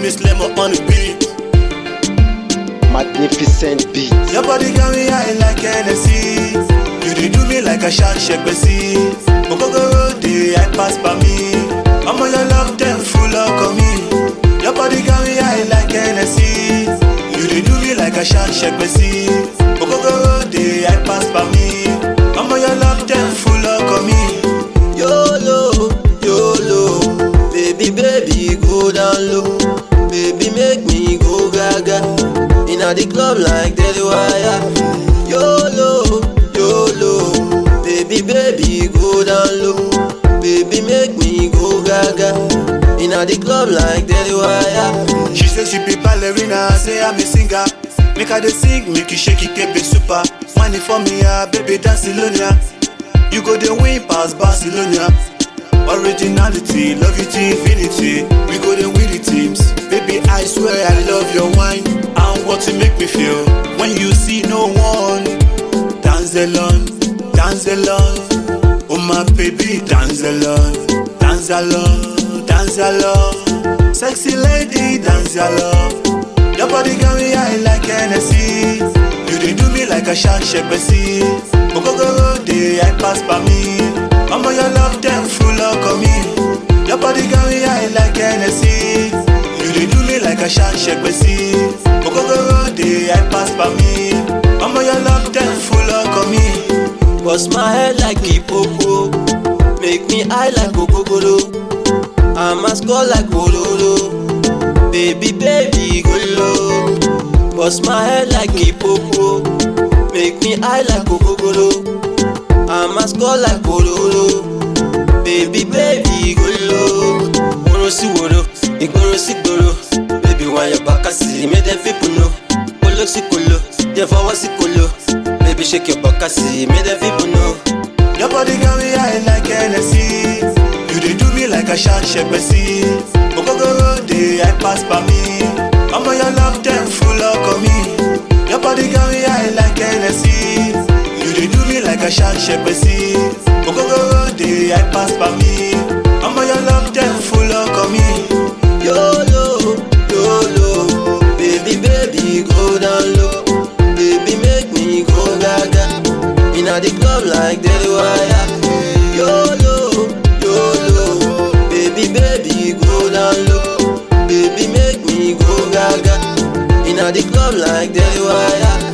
name is Lemo on the beat. Magnificent beat. Your body got me high like Hennessy. You dey do me like a shan shegbesi. Ogogoro dey I pass by me. Omo your love them full of me. Your body got me high like Hennessy. You dey do me like a shan shegbesi. Ogogoro dey I pass by me. Omo your love them full of me. YOLO, YOLO, baby, baby, go down low. Baby, make me go gaga. Inna the club like Daily Wire. YOLO, YOLO, baby, baby, go down low. Baby, make me go gaga. Inna the club like Daily Wire. She say she be ballerina, I say I'm a singer. Make her dey sing, make you shake it, keep it super. Money for me, ah, baby, Barcelona. You go dey win pass Barcelona. Originality, love you to infinity. We go dey win the teams. Baby, I swear I love your wine and what you make me feel when you see no one. Dance alone, dance alone. Oh my baby, dance alone, dance alone, dance alone. Sexy lady, dance alone. Your body got me high like Hennessy. You dey do me like a shan shegbesi. Ogogoro dey I pass by me. Omo your love them full of me. Your body got me high like Hennessy. You dey do me like a shan shegbesi. Ogogoro dey I pass by me. Omo your love them full of me. Bust my head like hippopo. Make me high like Kokokoro. I'm a score like Ololo. Baby, baby, go low. Bust my head like hippopo. Make me high like Kokokoro. I'm a score like Ololo. Baby, baby, go low. Woro si woro, igboro si gboro. Baby, why your back see? Make them people know. Kolo si kolo, jẹ́ fọwọ́ sí kolo. Baby, shake your back see? Make them people know. Your body got me high like Hennessy. You dey do me like a shan shegbesi. Ogogoro dey I pass by me. Omo your love them full of me. Your body got me high like Hennessy. You dey do me like a shan shegbesi. Ogogoro dey I pass by me. Omo your love them full of me. YOLO, YOLO, baby, baby, go down low. Baby, make me go gaga. Inna the club like Daily Wire. YOLO, YOLO, baby, baby, go down low. Baby, make me go gaga. Inna the club like Daily Wire.